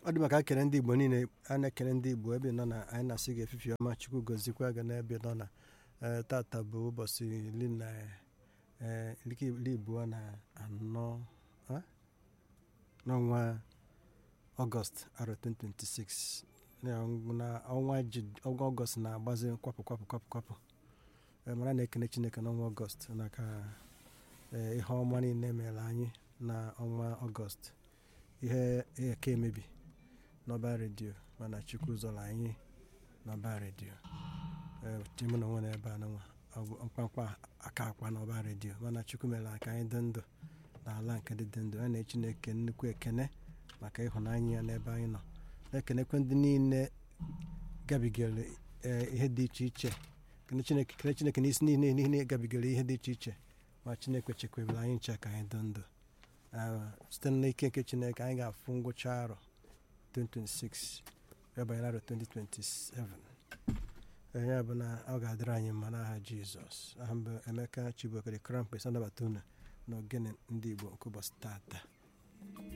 ọ dị maka ekele ndị igbo niile a na-ekele ndị igbo ebe nọ na anyị na-asị gị efifi ọma chukwu gozikwa gị n'ebe nọ na ee, tata bụ ụbọchị iri na ee, iri abụọ na anọ a? n'ọnwa ọgọst arọ 2026 na na ọnwa ji- ọnwa ọgọst na-agbazi kwapụ kwapụ kwapụ kwapụ Ee, mara na-ekene chineke n'ọnwa ọgọst maka ee, ihe ọma niile mere anyị na ọnwa ọgọst ihe eke emebi n'ọba redio mana chukwu zọrọ anyị n'ọba redio timụ na onwe na ebe a n'nwa mkpamkpa aka akwa n'ọba redio mana chukwu mere aka anyị dị ndụ n'ala nke dị dị ndụ a na chineke nnukwu ekene maka ịhụnanya ya n'ebe anyị nọ na-ekenekwe ndị niile gabigara ee, ihe dị iche iche kene chineke kene chineke n'isi niile niile gabigara ihe dị iche iche ma chineke chekwabere anyị nche ka anyị dị ndụ Ah, site n'ike nke chineke anyị ga-afụ ngwụcha arọ 2026 ya banyere arọ 2027 ee, ya bụ na ọ ga-adịrị anyị mma n'aha jizọs aha mbụ emeka chibokere krampes anabata unu na ogene ndị igbo nke ụbọchị tata